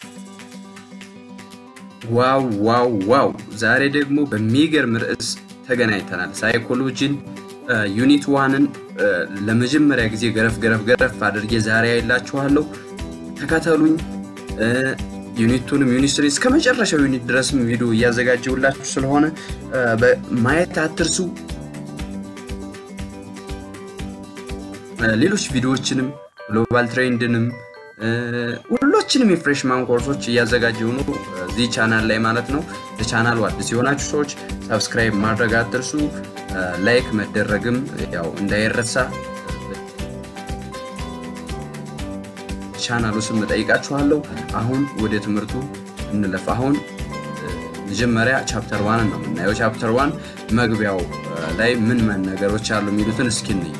ዋው ዋው ዋው! ዛሬ ደግሞ በሚገርም ርዕስ ተገናኝተናል። ሳይኮሎጂን ዩኒት ዋንን ለመጀመሪያ ጊዜ ገረፍ ገረፍ ገረፍ አድርጌ ዛሬ አይላችኋለሁ። ተከተሉኝ። ዩኒቱንም ዩኒት ስሪ እስከ መጨረሻው ዩኒት ድረስም ቪዲዮ እያዘጋጀሁላችሁ ስለሆነ ማየት አትርሱ። ሌሎች ቪዲዮዎችንም ግሎባል ትሬንድንም ሁሎችንም የፍሬሽማን ኮርሶች እያዘጋጀው ነው እዚህ ቻናል ላይ ማለት ነው። ለቻናሉ አዲስ የሆናችሁ ሰዎች ሰብስክራይብ ማድረግ አትርሱ። ላይክ መደረግም ያው እንዳይረሳ ቻናሉ ስም እጠይቃችኋለሁ። አሁን ወደ ትምህርቱ እንለፍ። አሁን መጀመሪያ ቻፕተር ዋንን ነው የምናየው። ቻፕተር ዋን መግቢያው ላይ ምን ምን ነገሮች አሉ የሚሉትን እስኪ እንይ።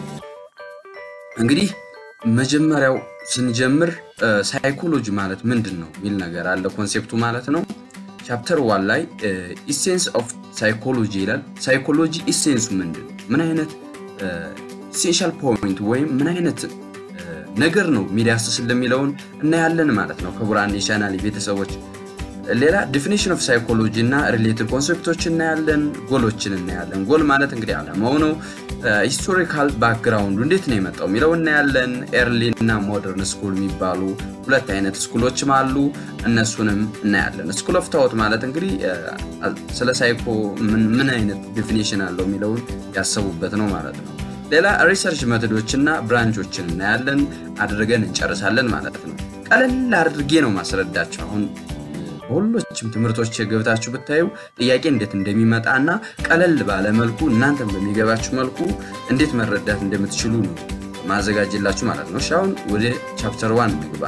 እንግዲህ መጀመሪያው ስንጀምር ሳይኮሎጂ ማለት ምንድን ነው የሚል ነገር አለ። ኮንሴፕቱ ማለት ነው። ቻፕተር ዋን ላይ ኢሴንስ ኦፍ ሳይኮሎጂ ይላል። ሳይኮሎጂ ኢሴንሱ ምንድን ነው? ምን አይነት ኢሴንሻል ፖይንት ወይም ምን አይነት ነገር ነው የሚዳስስ እንደሚለውን እናያለን ማለት ነው። ክቡራን የቻናል ቤተሰቦች ሌላ ዲፊኒሽን ኦፍ ሳይኮሎጂ እና ሪሌትድ ኮንሴፕቶች እናያለን። ጎሎችን እናያለን። ጎል ማለት እንግዲህ አላማው ነው። ሂስቶሪካል ባክግራውንዱ እንዴት ነው የመጣው የሚለው እናያለን። ኤርሊ እና ሞደርን ስኩል የሚባሉ ሁለት አይነት ስኩሎችም አሉ። እነሱንም እናያለን። ስኩል ኦፍ ታዎት ማለት እንግዲህ ስለ ሳይኮ ምን አይነት ዲፊኒሽን አለው የሚለውን ያሰቡበት ነው ማለት ነው። ሌላ ሪሰርች መቶዶች እና ብራንቾችን እናያለን። አድርገን እንጨርሳለን ማለት ነው። ቀለል አድርጌ ነው ማስረዳቸው አሁን በሁሎችም ትምህርቶች ገብታችሁ ብታዩ ጥያቄ እንዴት እንደሚመጣ እና ቀለል ባለ መልኩ እናንተም በሚገባችሁ መልኩ እንዴት መረዳት እንደምትችሉ ነው ማዘጋጅላችሁ ማለት ነው። አሁን ወደ ቻፕተር ዋን እንግባ።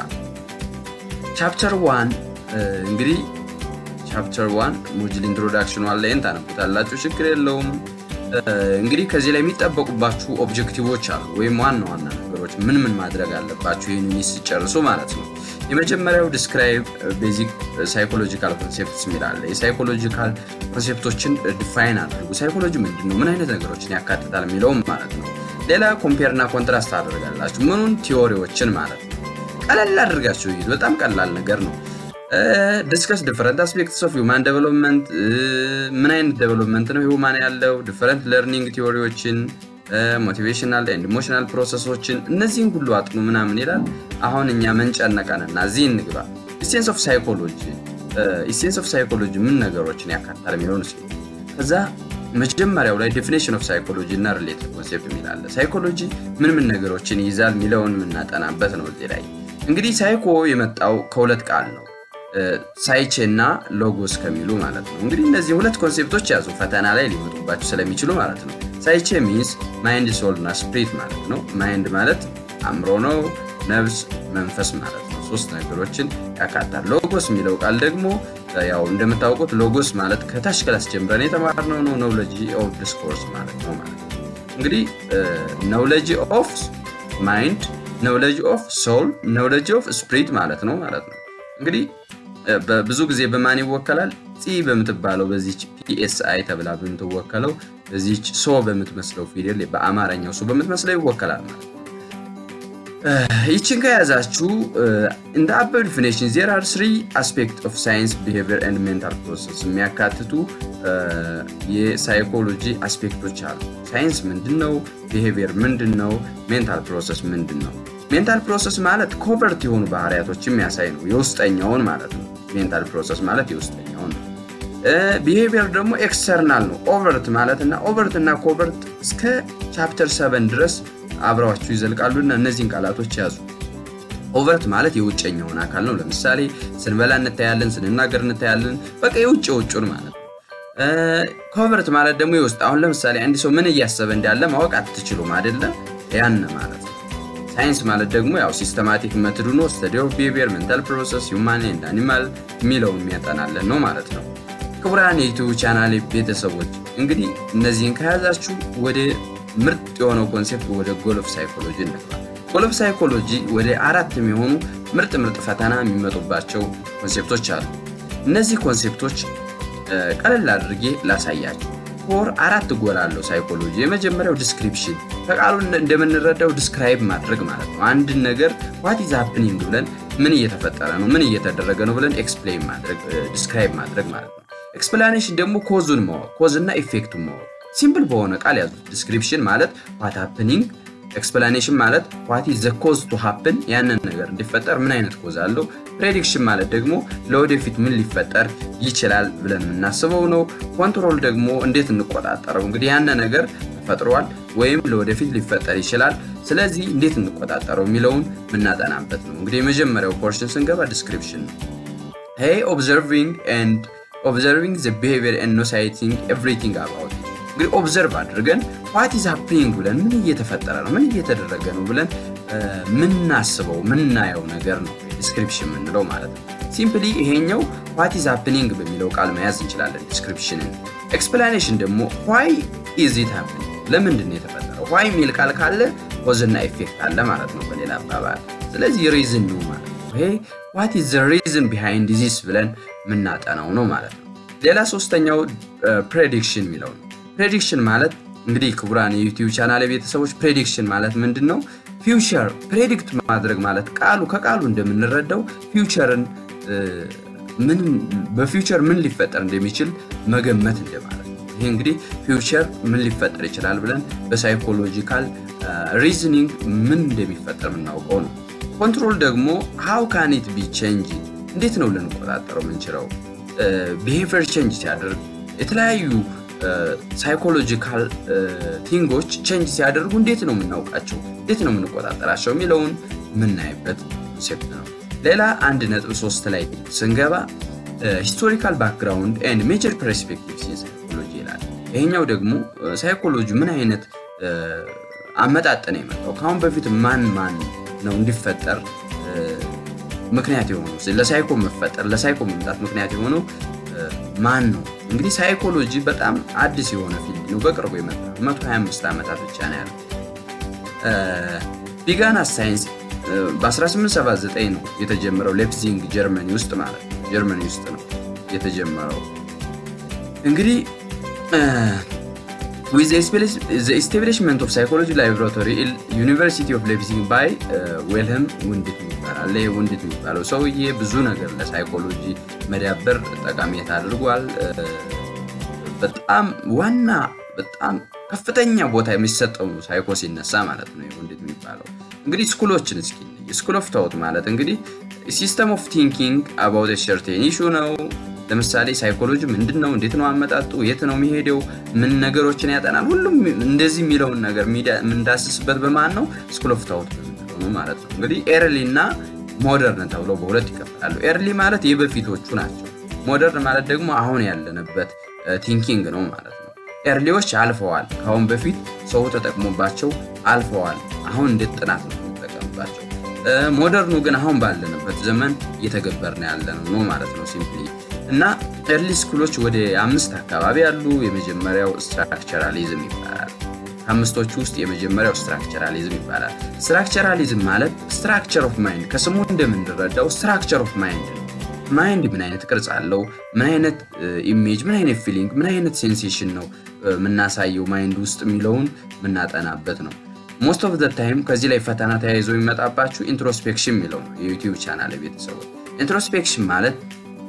ቻፕተር ዋን እንግዲህ ቻፕተር ዋን ሞጁል ኢንትሮዳክሽን ዋን ላይን ታነቡታላችሁ፣ ችግር የለውም። እንግዲህ ከዚህ ላይ የሚጠበቁባችሁ ኦብጀክቲቮች አሉ፣ ወይም ዋና ዋና ነገሮች ምን ምን ማድረግ አለባችሁ ይህን ዩኒት ሲጨርሱ ማለት ነው። የመጀመሪያው ዲስክራይብ ቤዚክ ሳይኮሎጂካል ኮንሴፕትስ የሚላለ የሳይኮሎጂካል ኮንሴፕቶችን ዲፋይን አድርጉ። ሳይኮሎጂ ምንድን ነው? ምን አይነት ነገሮችን ያካትታል የሚለውም ማለት ነው። ሌላ ኮምፔር እና ኮንትራስት አደርጋላችሁ። ምኑን? ቲዎሪዎችን ማለት ነው። ቀለል አድርጋችሁ ይዙ። በጣም ቀላል ነገር ነው። ዲስከስ ዲፈረንት አስፔክትስ ኦፍ ሁማን ዴቨሎፕመንት። ምን አይነት ዴቨሎፕመንት ነው ሁማን ያለው? ዲፈረንት ለርኒንግ ቲዎሪዎችን ሞቲቬሽናል ኤንድ ኢሞሽናል ፕሮሰሶችን እነዚህን ሁሉ አጥኑ ምናምን ይላል። አሁን እኛ መንጨነቀንና እዚህ እንግባ። ኢሴንስ ኦፍ ሳይኮሎጂ ኢሴንስ ኦፍ ሳይኮሎጂ ምን ነገሮችን ያካትታል የሚለውን ስ ከዛ መጀመሪያው ላይ ዴፊኔሽን ኦፍ ሳይኮሎጂ እና ሪሌትድ ኮንሴፕት የሚላለ ሳይኮሎጂ ምን ምን ነገሮችን ይይዛል የሚለውን የምናጠናበት ነው። እዚህ ላይ እንግዲህ ሳይኮ የመጣው ከሁለት ቃል ነው ሳይቼ እና ሎጎስ ከሚሉ ማለት ነው። እንግዲህ እነዚህ ሁለት ኮንሴፕቶች ያዙ ፈተና ላይ ሊመጡባቸው ስለሚችሉ ማለት ነው። ሳይቼ ሚንስ ማይንድ ሶል እና ስፕሪት ማለት ነው። ማይንድ ማለት አእምሮ ነው፣ ነፍስ፣ መንፈስ ማለት ነው። ሶስት ነገሮችን ያካታል። ሎጎስ የሚለው ቃል ደግሞ ያው እንደምታውቁት ሎጎስ ማለት ከታች ክላስ ጀምረን የተማርነው ነው። ኖውሎጂ ኦፍ ዲስኮርስ ማለት ነው ማለት ነው። እንግዲህ ኖውሎጂ ኦፍ ማይንድ፣ ኖውሎጂ ኦፍ ሶል፣ ኖውሎጂ ኦፍ ስፕሪት ማለት ነው ማለት ነው። እንግዲህ ብዙ ጊዜ በማን ይወከላል? ፂ በምትባለው በዚች ፒኤስአይ ተብላ በምትወከለው በዚች ሶ በምትመስለው ፊደል በአማርኛው ሶ በምትመስለው ይወከላል ማለት ነው። ይችን ከያዛችሁ እንደ አበብ ዲፊኔሽን ዜር አር ስሪ አስፔክት ኦፍ ሳይንስ ቢሄቪየር ኤንድ ሜንታል ፕሮሰስ የሚያካትቱ የሳይኮሎጂ አስፔክቶች አሉ። ሳይንስ ምንድን ነው? ቢሄቪየር ምንድን ነው? ሜንታል ፕሮሰስ ምንድን ነው? ሜንታል ፕሮሰስ ማለት ኮቨርት የሆኑ ባህሪያቶች የሚያሳይ ነው። የውስጠኛውን ማለት ነው። ሜንታል ፕሮሰስ ማለት የውስጠኛውን ነው። ቢሄቪየር ደግሞ ኤክስተርናል ነው። ኦቨርት ማለት እና ኦቨርት እና ኮቨርት እስከ ቻፕተር ሰቨን ድረስ አብረዋችሁ ይዘልቃሉና እነዚህን ቃላቶች ያዙ። ኦቨርት ማለት የውጨኛውን አካል ነው። ለምሳሌ ስንበላ እንታያለን፣ ስንናገር እንታያለን። በቃ የውጭ የውጩን ማለት ነው። ኮቨርት ማለት ደግሞ የውስጥ አሁን ለምሳሌ አንድ ሰው ምን እያሰበ እንዳለ ማወቅ አትችሉም አይደለም? ያን ማለት ነው። ሳይንስ ማለት ደግሞ ያው ሲስተማቲክ መትዱ ነው። ስተዲ ኦፍ ቢሄቪየር ሜንታል ፕሮሰስ ሁማን ኤንድ አኒማል የሚለውን የሚያጠናለን ነው ማለት ነው። ክቡራን የዩቲዩብ ቻናል ቤተሰቦች እንግዲህ እነዚህን ከያዛችሁ ወደ ምርጥ የሆነው ኮንሴፕት ወደ ጎል ኦፍ ሳይኮሎጂ እንግባ። ጎል ኦፍ ሳይኮሎጂ ወደ አራት የሚሆኑ ምርጥ ምርጥ ፈተና የሚመጡባቸው ኮንሴፕቶች አሉ። እነዚህ ኮንሴፕቶች ቀለል አድርጌ ላሳያችሁ። ፎር አራት ጎል አለው ሳይኮሎጂ። የመጀመሪያው ዲስክሪፕሽን ከቃሉ እንደምንረዳው ዲስክራይብ ማድረግ ማለት ነው። አንድን ነገር ዋት ኢዝ ሃፕኒንግ ብለን ምን እየተፈጠረ ነው፣ ምን እየተደረገ ነው ብለን ኤክስፕሌን ማድረግ ዲስክራይብ ማድረግ ማለት ነው። ኤክስፕላኔሽን ደግሞ ኮዙን ማወቅ ኮዝ እና ኢፌክቱን ማወቅ ሲምፕል በሆነ ቃል ያዙት። ዲስክሪፕሽን ማለት ዋት ሃፕኒንግ፣ ኤክስፕላኔሽን ማለት ዋት ኢዝ ዘ ኮዝ ቱ ሃፕን፣ ያንን ነገር እንዲፈጠር ምን አይነት ኮዝ አለው። ፕሬዲክሽን ማለት ደግሞ ለወደፊት ምን ሊፈጠር ይችላል ብለን የምናስበው ነው። ኮንትሮል ደግሞ እንዴት እንቆጣጠረው፣ እንግዲህ ያነ ነገር ተፈጥሯል ወይም ለወደፊት ሊፈጠር ይችላል ስለዚህ እንዴት እንቆጣጠረው የሚለውን የምናጠናበት ነው። እንግዲህ የመጀመሪያው ፖርሽን ስንገባ ዲስክሪፕሽን ነው። ሄይ ኦብዘርቪንግ ኤንድ ኦብዘርቪንግ ዘ ቢሄቪየር ኤንድ ኖሳይቲንግ ኤቭሪቲንግ አባውት እንግዲህ ኦብዘርቭ አድርገን ዋት ኢዝ ሃፕኒንግ ብለን ምን እየተፈጠረ ነው ምን እየተደረገ ነው ብለን ምናስበው ምናየው ነገር ነው ዲስክሪፕሽን የምንለው ማለት ነው። ሲምፕሊ ይሄኛው ዋት ኢዝ ሃፕኒንግ በሚለው ቃል መያዝ እንችላለን ዲስክሪፕሽንን። ኤክስፕላኔሽን ደግሞ ዋይ ኢዝ ኢት ሃፕኒንግ ለምንድን ነው የተፈጠረው? ዋይ የሚል ቃል ካለ ኮዝና ኢፌክት አለ ማለት ነው በሌላ አባባል። ስለዚህ ሪዝን ነው ማለት ነው። ይሄ ዋት ኢዝ ዘ ሪዝን ቢሃይንድ ዚስ ብለን የምናጠናው ነው ማለት ነው። ሌላ ሶስተኛው ፕሬዲክሽን የሚለው ነው። ፕሬዲክሽን ማለት እንግዲህ ክቡራን የዩቲዩብ ቻናል ቤተሰቦች ፕሬዲክሽን ማለት ምንድን ነው? ፊውቸር ፕሬዲክት ማድረግ ማለት ቃሉ ከቃሉ እንደምንረዳው ፊውቸርን ምን በፊውቸር ምን ሊፈጠር እንደሚችል መገመት እንደማለት ነው። ይህ እንግዲህ ፊውቸር ምን ሊፈጠር ይችላል ብለን በሳይኮሎጂካል ሪዝኒንግ ምን እንደሚፈጠር የምናውቀው ነው። ኮንትሮል ደግሞ ሃው ካን ኢት ቢ ቼንጅ እንዴት ነው ልንቆጣጠረው የምንችለው? ቢሄቪየር ቼንጅ ሲያደርግ የተለያዩ ሳይኮሎጂካል ቲንጎች ቼንጅ ሲያደርጉ እንዴት ነው የምናውቃቸው? እንዴት ነው የምንቆጣጠራቸው የሚለውን የምናይበት ኮንሴፕት ነው። ሌላ አንድ ነጥብ ሶስት ላይ ስንገባ ሂስቶሪካል ባክግራውንድ ኤንድ ሜጀር ፐርስፔክቲቭስ ሳይኮሎጂ ይላል። ይሄኛው ደግሞ ሳይኮሎጂ ምን አይነት አመጣጥ ነው የመጣው? ከአሁን በፊት ማን ማን ነው እንዲፈጠር ምክንያት የሆነው ለሳይኮ መፈጠር ለሳይኮ መምጣት ምክንያት የሆነው ማን ነው? እንግዲህ ሳይኮሎጂ በጣም አዲስ የሆነ ፊልድ ነው። በቅርቡ የመጣ 125 ዓመታት ብቻ ነው ያለው። ቢጋና ሳይንስ በ1879 ነው የተጀመረው ሌፕዚንግ ጀርመኒ ውስጥ ማለት ነው። ጀርመኒ ውስጥ ነው የተጀመረው እንግዲህ with the establishment of psychology laboratory ዩኒቨርሲቲ ኦፍ ሌፕዚንግ ባይ ዌልህም ውንድት ይባላል። ይህ ውንድት የሚባለው ሰውዬ ብዙ ነገር ለሳይኮሎጂ መዳበር ጠቃሚነት አድርጓል። በጣም ዋና በጣም ከፍተኛ ቦታ የሚሰጠው ሳይኮ ሲነሳ ማለት ነው። ውንድት የሚባለው እንግዲህ ስኩሎችን እስኪ ስኩል ኦፍ ታውት ማለት እንግዲህ ሲስተም ኦፍ ቲንኪንግ አባውት ሰርቴን ኢሹ ነው። ለምሳሌ ሳይኮሎጂ ምንድን ነው? እንዴት ነው አመጣጡ? የት ነው የሚሄደው? ምን ነገሮችን ያጠናል? ሁሉም እንደዚህ የሚለውን ነገር የምንዳስስበት በማን ነው? ስኩል ኦፍ ታውት በምንለው ነው ማለት ነው። እንግዲህ ኤርሊ እና ሞደርን ተብለው በሁለት ይከፈላሉ። ኤርሊ ማለት የበፊቶቹ ናቸው። ሞደርን ማለት ደግሞ አሁን ያለንበት ቲንኪንግ ነው ማለት ነው። ኤርሊዎች አልፈዋል። ከአሁን በፊት ሰው ተጠቅሞባቸው አልፈዋል። አሁን እንዴት ጥናት ነው የሚጠቀምባቸው። ሞደርኑ ግን አሁን ባለንበት ዘመን እየተገበርን ያለነው ነው ማለት ነው ሲምፕሊ እና ኤርሊ ስኩሎች ወደ አምስት አካባቢ ያሉ። የመጀመሪያው ስትራክቸራሊዝም ይባላል። ከአምስቶቹ ውስጥ የመጀመሪያው ስትራክቸራሊዝም ይባላል። ስትራክቸራሊዝም ማለት ስትራክቸር ኦፍ ማይንድ ከስሙ እንደምንረዳው ስትራክቸር ኦፍ ማይንድ ነው። ማይንድ ምን አይነት ቅርጽ አለው? ምን አይነት ኢሜጅ፣ ምን አይነት ፊሊንግ፣ ምን አይነት ሴንሴሽን ነው የምናሳየው ማይንድ ውስጥ የሚለውን የምናጠናበት ነው። ሞስት ኦፍ ዘ ታይም ከዚህ ላይ ፈተና ተያይዞ የሚመጣባችሁ ኢንትሮስፔክሽን የሚለው ነው። የዩቲዩብ ቻናል ቤተሰቦች ኢንትሮስፔክሽን ማለት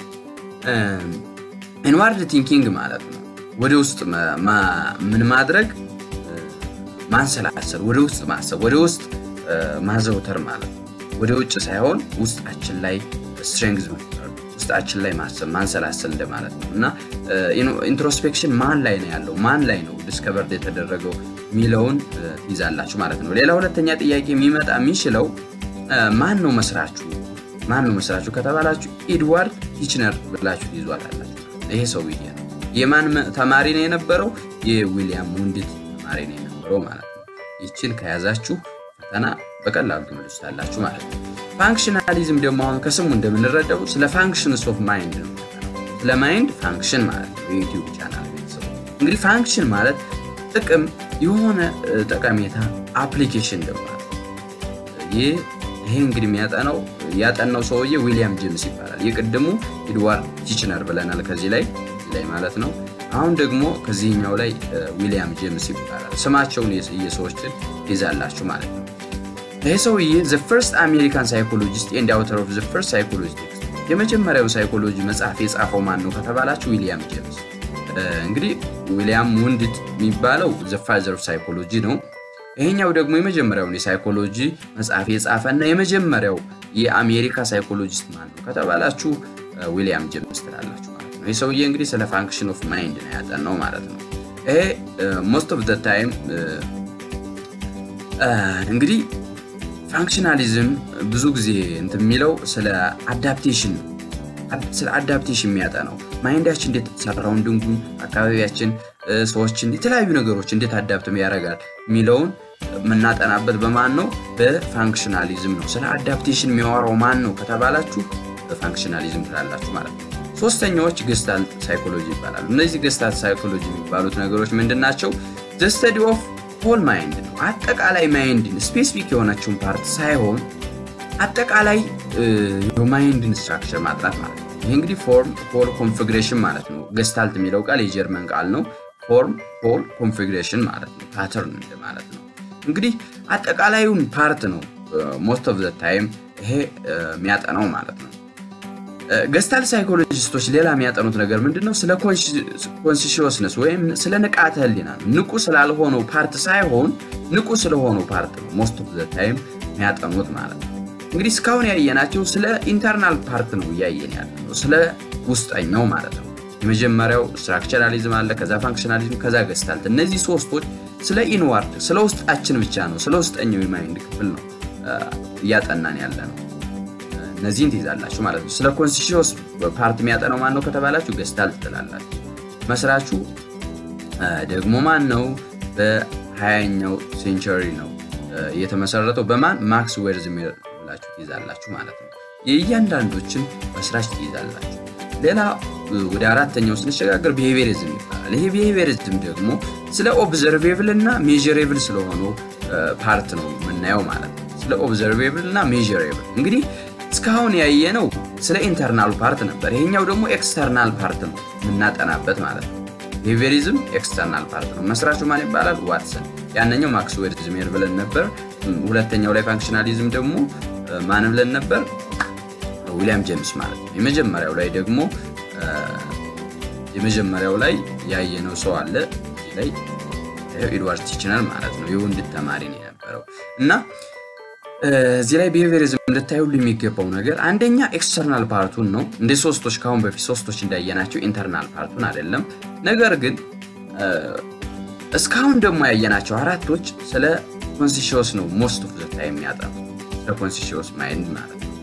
ኢንዋርድ ቲንኪንግ ማለት ነው። ወደ ውስጥ ምን ማድረግ ማንሰላሰል፣ ወደ ውስጥ ማሰብ፣ ወደ ውስጥ ማዘውተር ማለት ነው። ወደ ውጭ ሳይሆን ውስጣችን ላይ ስትሬንግዝ መፍጠር፣ ውስጣችን ላይ ማሰብ ማንሰላሰል እንደማለት ነው እና ኢንትሮስፔክሽን ማን ላይ ነው ያለው ማን ላይ ነው ዲስከቨርድ የተደረገው የሚለውን ትይዛላችሁ ማለት ነው። ሌላ ሁለተኛ ጥያቄ የሚመጣ የሚችለው ማን ነው መስራችሁ ማን ነው መስራችሁ ከተባላችሁ ኤድዋርድ ቲችነር ብላችሁ ትይዟታላችሁ። ይሄ ሰውዬ ነው። የማን ተማሪ ነው የነበረው? የዊሊያም ውንድት ተማሪ ነው የነበረው ማለት ነው። ይችን ከያዛችሁ ፈተና በቀላሉ ትመልሱታላችሁ ማለት ነው። ፋንክሽናሊዝም ደግሞ አሁን ከስሙ እንደምንረዳው ስለ ፋንክሽንስ ኦፍ ማይንድ ነው። ስለ ማይንድ ፋንክሽን ማለት ነው። የዩቲዩብ ቻናል ቤተሰቡ እንግዲህ ፋንክሽን ማለት ጥቅም፣ የሆነ ጠቀሜታ፣ አፕሊኬሽን ደግሞ ይህ ይሄ እንግዲህ የሚያጠናው ያጠናው ሰውዬ ዊሊያም ጄምስ ይባላል። የቅድሙ ኤድዋርድ ቲችነር ብለናል ከዚህ ላይ ላይ ማለት ነው። አሁን ደግሞ ከዚህኛው ላይ ዊሊያም ጄምስ ይባላል። ስማቸውን የሰዎችን ይዛላችሁ ማለት ነው። ይህ ሰውዬ ዘ ፈርስት አሜሪካን ሳይኮሎጂስት ኤንድ አውተር ኦፍ ዘ ፈርስት ሳይኮሎጂ ቴክስት የመጀመሪያው ሳይኮሎጂ መጽሐፍ የጻፈው ማን ነው ከተባላችሁ ዊሊያም ጄምስ። እንግዲህ ዊሊያም ውንድት የሚባለው ዘ ፋዘር ኦፍ ሳይኮሎጂ ነው። ይሄኛው ደግሞ የመጀመሪያውን የሳይኮሎጂ መጽሐፍ የጻፈ እና የመጀመሪያው የአሜሪካ ሳይኮሎጂስት ማን ነው ከተባላችሁ ዊሊያም ጄምስ ትላላችሁ ማለት ነው። ይህ ሰውዬ እንግዲህ ስለ ፋንክሽን ኦፍ ማይንድ ነው ያጠናው ማለት ነው። ይሄ ሞስት ኦፍ ዘ ታይም እንግዲህ ፋንክሽናሊዝም ብዙ ጊዜ እንትን የሚለው ስለ አዳፕቴሽን ነው። ስለ አዳፕቴሽን የሚያጠናው ማይንዳችን እንዴት ሰራውንዲንጉን፣ አካባቢያችን፣ ሰዎችን፣ የተለያዩ ነገሮች እንዴት አዳፕት ያደርጋል የሚለውን የምናጠናበት በማን ነው? በፋንክሽናሊዝም ነው። ስለ አዳፕቴሽን የሚያወራው ማን ነው ከተባላችሁ በፋንክሽናሊዝም ትላላችሁ ማለት ነው። ሶስተኛዎች ገስታልት ሳይኮሎጂ ይባላሉ። እነዚህ ገስታልት ሳይኮሎጂ የሚባሉት ነገሮች ምንድን ናቸው? ዘ ስተዲ ኦፍ ሆል ማይንድ ነው። አጠቃላይ ማይንድን ስፔሲፊክ የሆነችውን ፓርት ሳይሆን አጠቃላይ የማይንድን ስትራክቸር ማጥናት ማለት ነው። ይህ እንግዲህ ፎርም ሆል ኮንፊግሬሽን ማለት ነው። ገስታልት የሚለው ቃል የጀርመን ቃል ነው። ፎርም ሆል ኮንፊግሬሽን ማለት ነው። ፓተርን ማለት ነው። እንግዲህ አጠቃላዩን ፓርት ነው ሞስት ኦፍ ዘ ታይም ይሄ የሚያጠናው ማለት ነው። ገስታል ሳይኮሎጂስቶች ሌላ የሚያጠኑት ነገር ምንድን ነው? ስለ ኮንሲሽስነስ ወይም ስለ ንቃተ ህሊና ነው። ንቁ ስላልሆነው ፓርት ሳይሆን ንቁ ስለሆነው ፓርት ነው ሞስት ኦፍ ዘ ታይም የሚያጠኑት ማለት ነው። እንግዲህ እስካሁን ያየናቸው ስለ ኢንተርናል ፓርት ነው እያየን ያለ ነው፣ ስለ ውስጠኛው ማለት ነው። የመጀመሪያው ስትራክቸራሊዝም አለ፣ ከዛ ፋንክሽናሊዝም፣ ከዛ ገስታልት። እነዚህ ሶስቶች ስለ ኢንዋርድ ስለ ውስጣችን ብቻ ነው፣ ስለ ውስጠኛው የማይንድ ክፍል ነው እያጠናን ያለ ነው። እነዚህን ትይዛላችሁ ማለት ነው። ስለ ኮንሲሽስ ፓርት የሚያጠናው ማን ነው ከተባላችሁ ገስታልት ትላላችሁ። መስራቹ ደግሞ ማን ነው? በሀያኛው ሴንቸሪ ነው የተመሰረተው። በማን ማክስ ዌርዝሜር ብላችሁ ትይዛላችሁ ማለት ነው። የእያንዳንዶችን መስራች ትይዛላችሁ። ሌላ ወደ አራተኛው ስንሸጋገር ቢሄቪየሪዝም ይባላል። ይሄ ቢሄቪየሪዝም ደግሞ ስለ ኦብዘርቬብል እና ሜዥሬብል ስለሆነው ፓርት ነው የምናየው ማለት ነው። ስለ ኦብዘርቬብል እና ሜዥሬብል እንግዲህ እስካሁን ያየነው ስለ ኢንተርናል ፓርት ነበር። ይሄኛው ደግሞ ኤክስተርናል ፓርት ነው የምናጠናበት ማለት ነው። ቢሄቪየሪዝም ኤክስተርናል ፓርት ነው። መስራቹ ማን ይባላል? ዋትሰን። ያነኛው ማክስ ዌርዝሜር ብለን ነበር። ሁለተኛው ላይ ፋንክሽናሊዝም ደግሞ ማን ብለን ነበር? ዊሊያም ጄምስ ማለት ነው። የመጀመሪያው ላይ ደግሞ የመጀመሪያው ላይ ያየነው ሰው አለ ላይ ኤድዋርድ ቲችነር ማለት ነው። የወንድ ተማሪ ነው የነበረው እና እዚህ ላይ ቢሄቪየሪዝም ልታዩሉ የሚገባው ነገር አንደኛ ኤክስተርናል ፓርቱን ነው። እንደ ሶስቶች ከአሁን በፊት ሶስቶች እንዳየናቸው ኢንተርናል ፓርቱን አይደለም። ነገር ግን እስካሁን ደግሞ ያየናቸው አራቶች ስለ ኮንሲሽስ ነው ሞስት ኦፍ ዘ ታይም የሚያጠኑ ስለ ኮንሲሽስ ማይንድ ማለት ነው።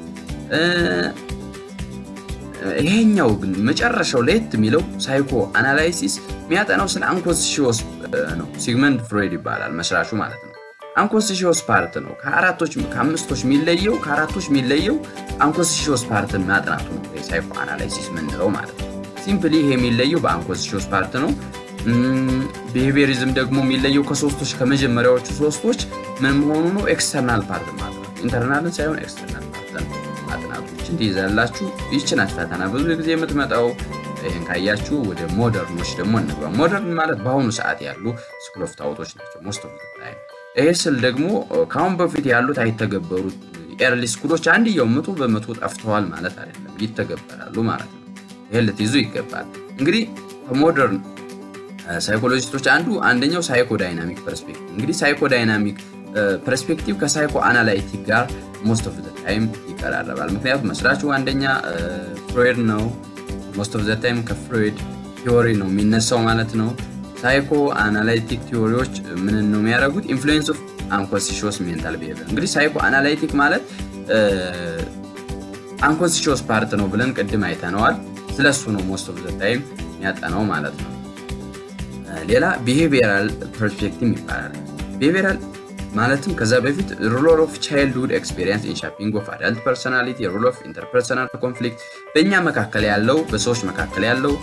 ይሄኛው ግን መጨረሻው ለየት የሚለው ሳይኮ አናላይሲስ የሚያጠናው ስለ አንኮንሲሽስ ነው። ሲግመንድ ፍሮይድ ይባላል መስራቹ ማለት ነው። አንኮንሲሽስ ፓርት ነው። ከአራቶች ከአምስቶች የሚለየው ከአራቶች የሚለየው አንኮንሲሽስ ፓርትን ማጥናቱ ነው ሳይኮ አናላይሲስ ምንለው ማለት ነው። ሲምፕሊ ይሄ የሚለየው በአንኮንሲሽስ ፓርት ነው። ቢሄቪየሪዝም ደግሞ የሚለየው ከሶስቶች ከመጀመሪያዎቹ ሶስቶች ምን መሆኑ ነው? ኤክስተርናል ፓርት ማለት ነው። ኢንተርናልን ሳይሆን ኤክስተርናል ፓርትን ማጥናቶችን ትይዛላችሁ። ይችናት ፈተና ብዙ ጊዜ የምትመጣው ይህን ካያችሁ ወደ ሞደርኖች ደግሞ እንግባ። ሞደርን ማለት በአሁኑ ሰዓት ያሉ ስኩል ኦፍ ታውቶች ናቸው ሞስት ኦፍ ታይም ይሄ ስል ደግሞ ከአሁን በፊት ያሉት አይተገበሩት ኤርሊ ስኩሎች አንድየው መቶ በመቶ ጠፍተዋል ማለት አይደለም፣ ይተገበራሉ ማለት ነው። ይሄን ልትይዙ ይገባል። እንግዲህ ከሞደርን ሳይኮሎጂስቶች አንዱ አንደኛው ሳይኮ ዳይናሚክ ፐርስፔክቲቭ። እንግዲህ ሳይኮ ዳይናሚክ ፐርስፔክቲቭ ከሳይኮ አናላይቲክ ጋር ሞስት ኦፍ ዘ ታይም ይቀራረባል። ምክንያቱም መስራቹ አንደኛ ፍሮይድ ነው። ሞስት ኦፍ ዘ ታይም ከፍሮይድ ቲዎሪ ነው የሚነሳው ማለት ነው። ሳይኮ አናላይቲክ ቲዎሪዎች ምን ነው የሚያደርጉት? ኢንፍሉዌንስ ኦፍ አንኮንሲሽስ ሜንታል ቢሄቪየር። እንግዲህ ሳይኮ አናላይቲክ ማለት አንኮንሲሽስ ፓርት ነው ብለን ቅድም አይተነዋል። ስለሱ ነው ሞስት ኦፍ ዘ ታይም የሚያጠናው ማለት ነው። ሌላ ቢሄቪየራል ፐርስፔክቲቭ ይባላል። ቢሄቪየራል ማለትም ከዛ በፊት ሮል ኦፍ ቻይልድሁድ ኤክስፔሪንስ ኢን ሻፒንግ ኦፍ አዳልት ፐርሶናሊቲ፣ ሮል ኦፍ ኢንተርፐርሰናል ኮንፍሊክት፣ በእኛ መካከል ያለው በሰዎች መካከል ያለው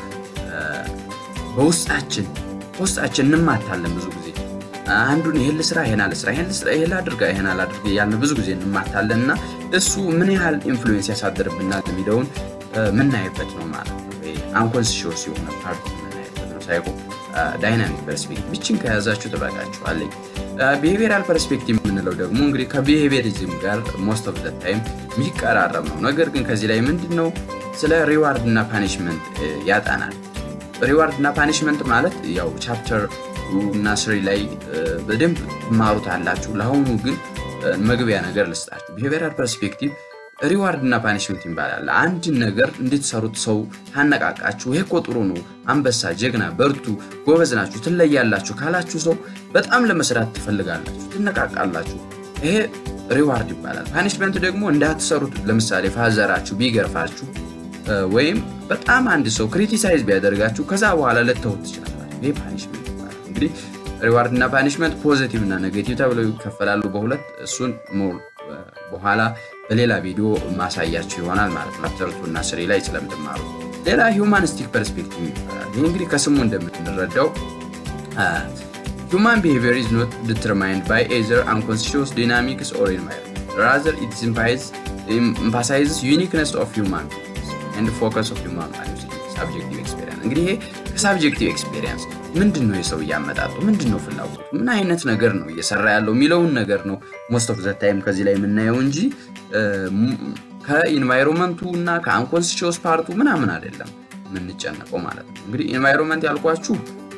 በውስጣችን ውስጣችን እንማታለን። ብዙ ጊዜ አንዱን ይሄን ልስራ፣ ይሄን አልስራ፣ ይሄን ልስራ፣ ይሄን ላድርጋ፣ ይሄን አላድርግ ያልን ብዙ ጊዜ እንማታለን እና እሱ ምን ያህል ኢንፍሉዌንስ ያሳድርብናል የሚለውን ምናይበት ነው ማለት ነው። አንኮንሲሽስ የሆነ ፓርት ምናይበት ነው። ሳይኮ ዳይናሚክ ፐርስፔክቲቭ ብችን ከያዛችሁ ትበቃችኋለኝ። ቢሄቪራል ፐርስፔክቲቭ የምንለው ደግሞ እንግዲህ ከቢሄቪየሪዝም ጋር ሞስት ኦፍ ዘ ታይም የሚቀራረብ ነው። ነገር ግን ከዚህ ላይ ምንድን ነው ስለ ሪዋርድ እና ፓኒሽመንት ያጠናል። ሪዋርድ እና ፓኒሽመንት ማለት ያው ቻፕተር እና ስሪ ላይ በደንብ ትማሩት አላችሁ። ለአሁኑ ግን መግቢያ ነገር ልስጣችሁ። ቢሄቪራል ፐርስፔክቲቭ ሪዋርድ እና ፓኒሽመንት ይባላል። አንድን ነገር እንድትሰሩት ሰው ታነቃቃችሁ፣ ይሄ እኮ ጥሩ ነው፣ አንበሳ፣ ጀግና፣ በርቱ፣ ጎበዝ ናችሁ፣ ትለያላችሁ ካላችሁ ሰው በጣም ለመስራት ትፈልጋላችሁ፣ ትነቃቃላችሁ። ይሄ ሪዋርድ ይባላል። ፓኒሽመንት ደግሞ እንዳትሰሩት፣ ለምሳሌ ፋዘራችሁ ቢገርፋችሁ ወይም በጣም አንድ ሰው ክሪቲሳይዝ ቢያደርጋችሁ ከዛ በኋላ ልተውት ትችላላችሁ። ይሄ ፓኒሽመንት ይባላል። እንግዲህ ሪዋርድ እና ፓኒሽመንት ፖዚቲቭ እና ኔጌቲቭ ተብለው ይከፈላሉ በሁለት እሱን በኋላ በሌላ ቪዲዮ ማሳያችሁ ይሆናል ማለት ነው። ቻፕተር ቱ እና ስሪ ላይ ስለምትማሩ። ሌላ ሂውማኒስቲክ ፐርስፔክቲቭ ይባላል። ይህ እንግዲህ ከስሙ እንደምንረዳው ሁማን ቢሄቪየር ኢዝ ኖት ዲተርማይንድ ባይ ኤዘር አንኮንስሽስ ዲናሚክስ ኦር ኢንቫይሮንመንት ራዘር ኢት ኤምፋሳይዝስ ዩኒክነስ ኦፍ ሁማን ኤንድ ፎከስ ኦፍ ሁማን ቫሉስ ሳብጀክቲቭ ኤክስፔሪንስ። እንግዲህ ይሄ ከሳብጀክቲቭ ኤክስፔሪንስ ምንድን ነው የሰው እያመጣጡ ምንድን ነው ፍላጎቱ ምን አይነት ነገር ነው እየሰራ ያለው የሚለውን ነገር ነው ሞስት ኦፍ ዘ ታይም ከዚህ ላይ የምናየው እንጂ ከኢንቫይሮንመንቱ እና ከአንኮንስሽስ ፓርቱ ምናምን አይደለም የምንጨነቀው ማለት ነው። እንግዲህ ኢንቫይሮንመንት ያልኳችሁ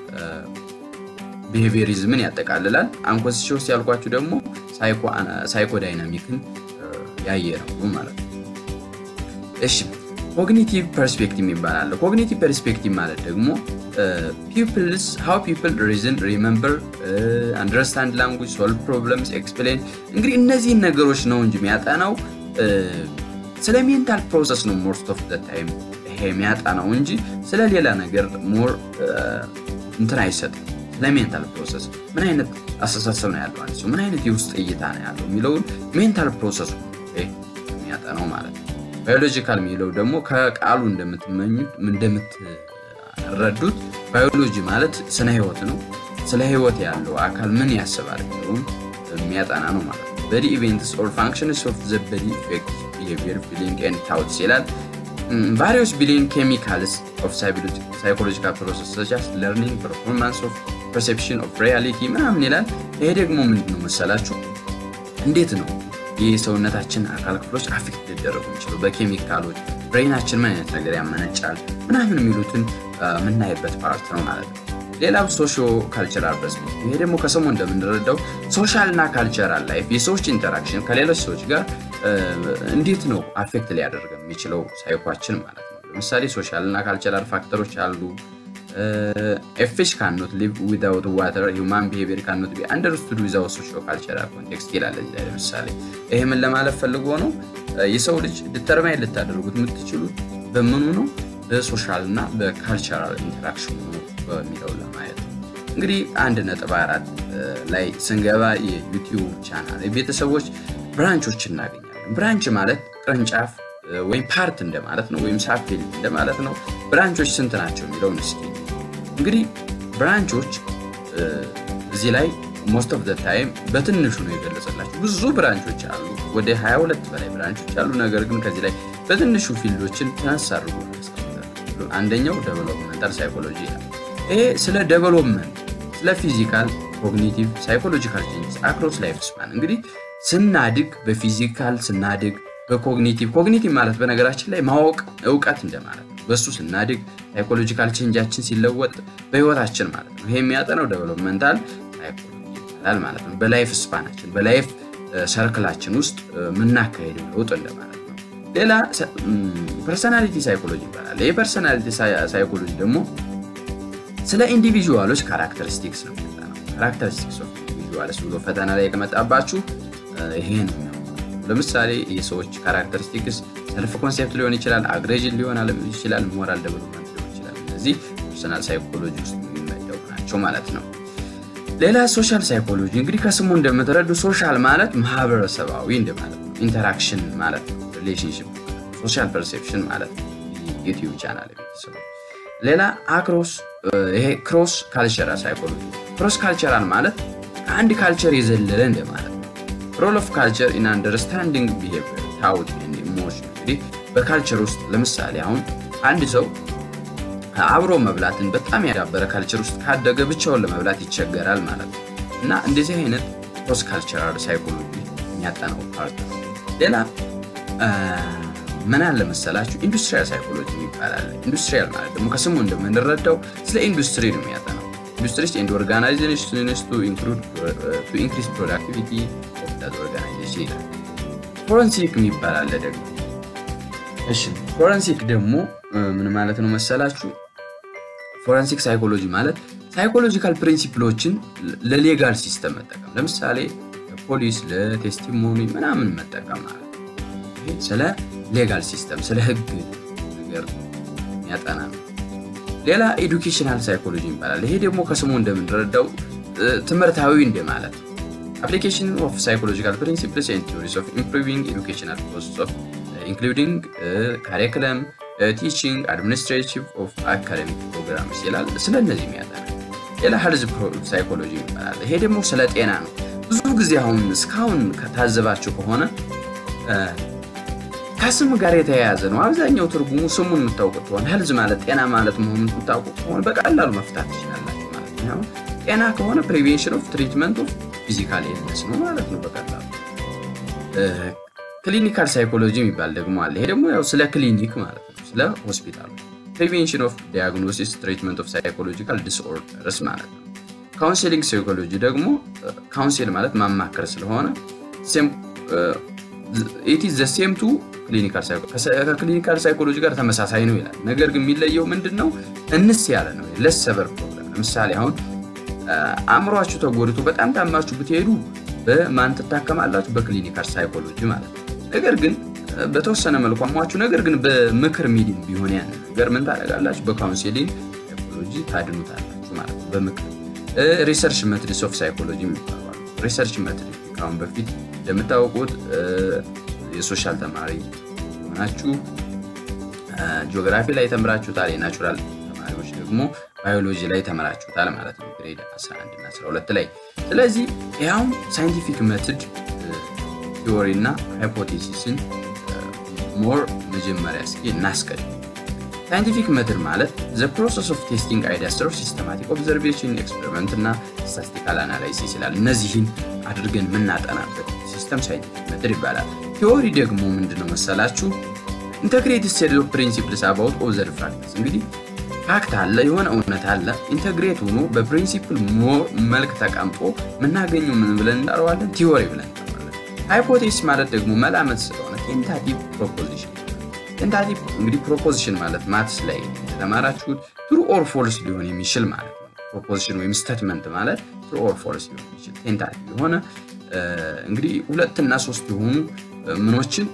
ቢሄቪየሪዝምን ያጠቃልላል። አንኮንስሽስ ያልኳችሁ ደግሞ ሳይኮዳይናሚክን ያየ ነው ማለት ነው። እሺ ኮግኒቲቭ ፐርስፔክቲቭ ይባላል። ኮግኒቲቭ ፐርስፔክቲቭ ማለት ደግሞ ፒፕልስ ሃው ፒፕል ሪዝን ሪመምበር አንደርስታንድ ላንጉጅ ሶልቭ ፕሮብለምስ ኤክስፕሌን እንግዲህ እነዚህን ነገሮች ነው እንጂ የሚያጠናው ስለ ሜንታል ፕሮሰስ ነው ሞስት ኦፍ ዘ ታይም ይሄ የሚያጠናው እንጂ ስለ ሌላ ነገር ሞር እንትን አይሰጥም። ስለ ሜንታል ፕሮሰስ ምን አይነት አስተሳሰብ ነው ያለው አንድ ሰው ምን አይነት የውስጥ እይታ ነው ያለው የሚለውን ሜንታል ፕሮሰሱ የሚያጠናው ማለት ነው። ባዮሎጂካል የሚለው ደግሞ ከቃሉ እንደምትመኙት እንደምትረዱት ባዮሎጂ ማለት ስነ ህይወት ነው። ስለ ህይወት ያለው አካል ምን ያስባል የሚለውን የሚያጠና ነው ማለት ነው። በዲ ኢቨንትስ ኦር ፋንክሽንስ ኦፍ ዘ በዲ ኢፌክት ቢሄቪየር ፊሊንግ ኤንድ ታውትስ ይላል። ቫሪዮስ ቢሊየን ኬሚካልስ ኦፍ ሳይኮሎጂካል ፕሮሰስ ሰቻስ ለርኒንግ ፐርፎርማንስ ኦፍ ፐርሴፕሽን ኦፍ ሪያሊቲ ምናምን ይላል። ይሄ ደግሞ ምንድን ነው መሰላችሁ እንዴት ነው የሰውነታችን አካል ክፍሎች አፌክት ሊደረጉ የሚችሉ በኬሚካሎች ብሬናችን ምን አይነት ነገር ያመነጫል ምናምን የሚሉትን የምናይበት ፓርት ነው ማለት ነው። ሌላው ሶሾ ካልቸራል ፐርስፔክቲቭ፣ ይሄ ደግሞ ከሰሙ እንደምንረዳው ሶሻል እና ካልቸራል ላይፍ የሰዎች ኢንተራክሽን ከሌሎች ሰዎች ጋር እንዴት ነው አፌክት ሊያደርግ የሚችለው ሳይኳችን ማለት ነው። ለምሳሌ ሶሻል እና ካልቸራል ፋክተሮች አሉ። ፊሽ ካኖት ሊቭ ዊዛውት ዋተር ሂውማን ቢሄቪየር ካኖት ቢ አንደርስቱድ ዊዛውት ሶሾ ካልቸራል ኮንቴክስት ይላል። እዚህ ላይ ለምሳሌ ይሄ ምን ለማለት ፈልጎ ነው? የሰው ልጅ ዲተርማይን ልታደርጉት የምትችሉት በምኑ ነው? በሶሻል እና በካልቸራል ኢንተራክሽኑ ነው በሚለው ለማየት ነው። እንግዲህ አንድ ነጥብ አራት ላይ ስንገባ የዩቲዩብ ቻናል የቤተሰቦች ብራንቾች እናገኛለን። ብራንች ማለት ቅርንጫፍ ወይም ፓርት እንደማለት ነው፣ ወይም ሳፌል እንደማለት ነው። ብራንቾች ስንት ናቸው የሚለውን እስኪ እንግዲህ ብራንቾች እዚህ ላይ ሞስት ኦፍ ዘ ታይም በትንሹ ነው የገለጸላቸው። ብዙ ብራንቾች አሉ፣ ወደ 22 በላይ ብራንቾች አሉ። ነገር ግን ከዚህ ላይ በትንሹ ፊልዶችን ተነሳ አድርጎ አንደኛው ዴቨሎፕመንታል ሳይኮሎጂ ይላል። ይሄ ስለ ዴቨሎፕመንት፣ ስለ ፊዚካል፣ ኮግኒቲቭ፣ ሳይኮሎጂካል ቼንጅስ አክሮስ ላይፍ ስፓን እንግዲህ ስናድግ በፊዚካል ስናድግ በኮግኒቲቭ ኮግኒቲቭ ማለት በነገራችን ላይ ማወቅ እውቀት እንደማለት ነው። በሱ ስናድግ ሳይኮሎጂካል ቼንጃችን ሲለወጥ በህይወታችን ማለት ነው። ይሄ የሚያጠነው ዴቨሎፕመንታል ሳይኮሎጂ ይባላል ማለት ነው። በላይፍ ስፓናችን በላይፍ ሰርክላችን ውስጥ የምናካሄደው ለውጥ እንደማለት ነው። ሌላ ፐርሰናሊቲ ሳይኮሎጂ ይባላል። ይህ ፐርሰናሊቲ ሳይኮሎጂ ደግሞ ስለ ኢንዲቪዥዋሎች ካራክተሪስቲክስ ነው የሚያጠናው። ካራክተሪስቲክስ ኦፍ ኢንዲቪዥዋልስ ብሎ ፈተና ላይ ከመጣባችሁ ይሄ ነው ለምሳሌ የሰዎች ካራክተሪስቲክስ ሰልፍ ኮንሴፕት ሊሆን ይችላል፣ አግሬዥን ሊሆን ይችላል፣ ሞራል ዴቨሎፕመንት ሊሆን ይችላል። እነዚህ ፐርሰናል ሳይኮሎጂ ውስጥ የሚመደቡ ናቸው ማለት ነው። ሌላ ሶሻል ሳይኮሎጂ እንግዲህ ከስሙ እንደምትረዱ ሶሻል ማለት ማህበረሰባዊ እንደማለት ነው። ኢንተራክሽን ማለት ነው። ሪሌሽንሽፕ ሶሻል ፐርሴፕሽን ማለት ነው። ዩቲዩብ ቻናል ቤተሰቡ ሌላ አክሮስ ይሄ ክሮስ ካልቸራል ሳይኮሎጂ ክሮስ ካልቸራል ማለት ከአንድ ካልቸር የዘለለ እንደማለት ነው። ሮል ኦፍ ካልቸር ኢን አንደርስታንዲንግ ቢሄቪየር ታውት ኢሞሽን እንግዲህ በካልቸር ውስጥ ለምሳሌ አሁን አንድ ሰው አብሮ መብላትን በጣም ያዳበረ ካልቸር ውስጥ ካደገ ብቻውን ለመብላት ይቸገራል ማለት ነው። እና እንደዚህ አይነት ክሮስ ካልቸራል ሳይኮሎጂ የሚያጠናው ፓርት ነው። ሌላ ምን አለ መሰላችሁ ኢንዱስትሪያል ሳይኮሎጂ ይባላል። ኢንዱስትሪያል ማለት ደግሞ ከስሙ እንደምንረዳው ስለ ኢንዱስትሪ ነው የሚያጠናው። ኢንዱስትሪስ ኤንድ ኦርጋናይዜሽንስ ቱ ኢንክሪዝ ፕሮዳክቲቪቲ ኦፍ ዳት ኦርጋናይዜሽን ይላል። ፎረንሲክ የሚባል አለ ደግሞ። እሺ ፎረንሲክ ደግሞ ምን ማለት ነው መሰላችሁ? ፎረንሲክ ሳይኮሎጂ ማለት ሳይኮሎጂካል ፕሪንሲፕሎችን ለሌጋል ሲስተም መጠቀም፣ ለምሳሌ ፖሊስ ለቴስቲሞኒ ምናምን መጠቀም ማለት ነው። ስለ ሌጋል ሲስተም ስለ ህግ ነገር የሚያጠና ነው። ሌላ ኤዱኬሽናል ሳይኮሎጂ ይባላል። ይሄ ደግሞ ከስሙ እንደምንረዳው ትምህርታዊ እንደ ማለት ነው። አፕሊኬሽን ኦፍ ሳይኮሎጂካል ፕሪንሲፕልስ ኤንድ ቲዎሪስ ኦፍ ኢምፕሩቪንግ ኤዱኬሽናል ፕሮሰስ ኦፍ ኢንክሉዲንግ ካሪኩለም ቲቺንግ አድሚኒስትሬቲቭ ኦፍ አካደሚክ ፕሮግራምስ ይላል። ስለ እነዚህ የሚያጠና ሌላ ሄልዝ ሳይኮሎጂ ይባላል። ይሄ ደግሞ ስለ ጤና ነው። ብዙ ጊዜ አሁን እስካሁን ከታዘባችሁ ከሆነ ከስም ጋር የተያያዘ ነው። አብዛኛው ትርጉሙ ስሙን የምታውቁት ከሆነ ሄልዝ ማለት ጤና ማለት መሆኑን የምታውቁ ከሆነ በቀላሉ መፍታት ትችላላችሁ ማለት ነው። ጤና ከሆነ ፕሪቬንሽን ኦፍ ትሪትመንት ኦፍ ፊዚካል ኢልነስ ነው ማለት ነው በቀላሉ። ክሊኒካል ሳይኮሎጂ የሚባል ደግሞ አለ። ይሄ ደግሞ ያው ስለ ክሊኒክ ማለት ነው፣ ስለ ሆስፒታሉ። ፕሪቬንሽን ኦፍ ዲያግኖሲስ ትሪትመንት ኦፍ ሳይኮሎጂካል ዲስኦርደርስ ማለት ነው። ካውንሴሊንግ ሳይኮሎጂ ደግሞ ካውንሴል ማለት ማማከር ስለሆነ ኢት ኢዝ ዘ ሴም ቱ ከክሊኒካል ሳይኮሎጂ ጋር ተመሳሳይ ነው ይላል። ነገር ግን የሚለየው ምንድን ነው? እንስ ያለ ነው ለሰበር ፕሮብለም። ለምሳሌ አሁን አእምሯችሁ ተጎድቶ በጣም ታማችሁ ብትሄዱ በማን ትታከማላችሁ? በክሊኒካል ሳይኮሎጂ ማለት ነው። ነገር ግን በተወሰነ መልኩ አሟችሁ፣ ነገር ግን በምክር ሚዲም ቢሆን ያን ነገር ምን ታደርጋላችሁ? በካውንሴሊንግ ሳይኮሎጂ ታድኑታላችሁ ማለት ነው። በምክር ሪሰርች መትሪስ ኦፍ ሳይኮሎጂ የሚባሉ ሪሰርች መትሪክ ከአሁን በፊት እንደምታውቁት የሶሻል ተማሪ የሆናችሁ ጂኦግራፊ ላይ ተምራችሁታል። የናቹራል ተማሪዎች ደግሞ ባዮሎጂ ላይ ተምራችሁታል ማለት ነው ግሬድ 11 እና 12 ላይ። ስለዚህ ያውም ሳይንቲፊክ መትድ ቲዎሪ እና ሃይፖቴሲስን ሞር መጀመሪያ እስኪ እናስቀድም። ሳይንቲፊክ መትድ ማለት ዘ ፕሮሰስ ኦፍ ቴስቲንግ አይዲያስ ኦፍ ሲስተማቲክ ኦብዘርቬሽን ኤክስፐሪመንት እና ስታስቲካል አናላይሲስ ይላል። እነዚህን አድርገን የምናጠናበት ሲስተም ሳይንቲፊክ መትድ ይባላል። ቲዎሪ ደግሞ ምንድነው መሰላችሁ? ኢንተግሬትድ ሴት ኦፍ ፕሪንሲፕልስ አባውት ኦብዘርቭ ፋክትስ። እንግዲህ ፋክት አለ፣ የሆነ እውነት አለ። ኢንተግሬት ሆኖ በፕሪንሲፕል መልክ ተቀምጦ የምናገኘው ምን ብለን እንጠራዋለን? ቲዎሪ ብለን እንጠራዋለን። ሃይፖቴሲስ ማለት ደግሞ መላመት ስለሆነ ቴንታቲቭ ፕሮፖዚሽን። ቴንታቲቭ እንግዲህ ፕሮፖዚሽን ማለት ማትስ ላይ የተማራችሁት ትሩ ኦር ፎልስ ሊሆን የሚችል ማለት ነው። ፕሮፖዚሽን ወይም ስቴትመንት ማለት ትሩ ኦር ፎልስ ሊሆን የሚችል ቴንታቲቭ የሆነ እንግዲህ ሁለትና ሶስት የሆኑ ምኖችን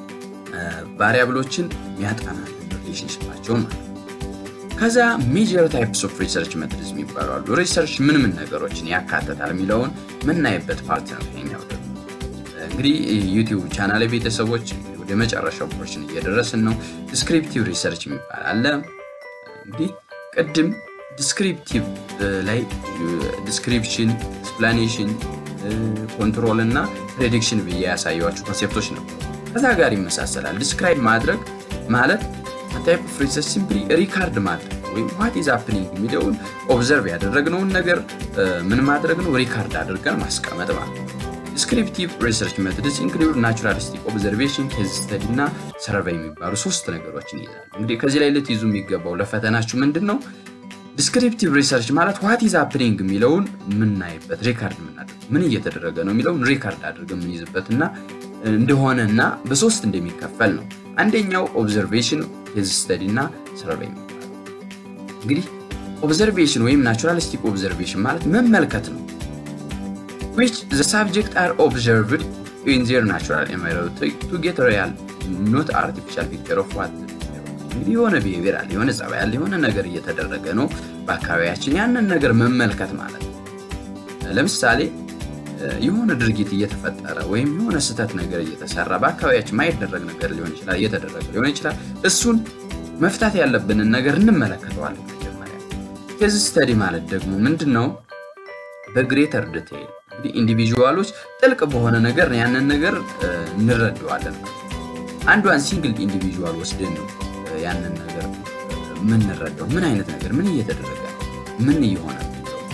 ቫሪያብሎችን የሚያጠና ሪሌሽንሽፓቸውን ማለት ነው። ከዛ ሜጀር ታይፕስ ኦፍ ሪሰርች መትሪዝ የሚባሉ አሉ። ሪሰርች ምን ምን ነገሮችን ያካተታል የሚለውን ምናይበት ፓርት ነው ይሄኛው ደግሞ። እንግዲህ ዩቲዩብ ቻናል ቤተሰቦች ወደ መጨረሻው ፖርሽን እየደረስን ነው። ዲስክሪፕቲቭ ሪሰርች የሚባል አለ። እንግዲህ ቅድም ዲስክሪፕቲቭ ላይ ዲስክሪፕሽን፣ ኤክስፕላኔሽን ኮንትሮል እና ፕሬዲክሽን ብዬ ያሳየኋቸው ኮንሴፕቶች ነበሩ። ከዛ ጋር ይመሳሰላል። ዲስክራይብ ማድረግ ማለት ታይፕ ኦፍ ሪሰርች ሲምፕሊ ሪካርድ ማድረግ ወይም ዋት ኢዝ ሃፕኒንግ የሚለውን ኦብዘርቭ ያደረግነውን ነገር ምን ማድረግ ነው ሪካርድ አድርገን ማስቀመጥ ማለት ነው። ዲስክሪፕቲቭ ሪሰርች ሜቶድስ ኢንክሉድ ናቹራሊስቲክ ኦብዘርቬሽን፣ ኬዝ ስተዲ እና ሰርቬይ የሚባሉ ሶስት ነገሮችን ይይዛል። እንግዲህ ከዚህ ላይ ልትይዙ የሚገባው ለፈተናችሁ ምንድን ነው? ዲስክሪፕቲቭ ሪሰርች ማለት ዋት ኢዝ ሃፕኒንግ የሚለውን የምናይበት ሪካርድ የምናደርግ ምን እየተደረገ ነው የሚለውን ሪካርድ አድርገን የምንይዝበት እና እንደሆነ እና በሶስት እንደሚከፈል ነው። አንደኛው ኦብዘርቬሽን፣ ኬዝ ስተዲ እና ሰርቬይ የሚባለው እንግዲህ ኦብዘርቬሽን ወይም ናቹራሊስቲክ ኦብዘርቬሽን ማለት መመልከት ነው። which the subject are observed in their natural environment to get real not artificial picture of what እንግዲህ የሆነ ቢሄቪየር አለ፣ የሆነ ጸባይ አለ፣ የሆነ ነገር እየተደረገ ነው በአካባቢያችን። ያንን ነገር መመልከት ማለት ነው። ለምሳሌ የሆነ ድርጊት እየተፈጠረ ወይም የሆነ ስህተት ነገር እየተሰራ በአካባቢያችን ማይደረግ ነገር ሊሆን ይችላል፣ እየተደረገ ሊሆን ይችላል። እሱን መፍታት ያለብንን ነገር እንመለከተዋለን መጀመሪያ። ኬዝ ስተዲ ማለት ደግሞ ምንድን ነው? በግሬተር ዲቴይል እንግዲህ ኢንዲቪዥዋሎች ጥልቅ በሆነ ነገር ያንን ነገር እንረዳዋለን። አንዷን ሲንግል ኢንዲቪዥዋል ወስደን ነው ያንን ነገር የምንረዳው። ምን አይነት ነገር ምን እየተደረገ ምን እየሆነ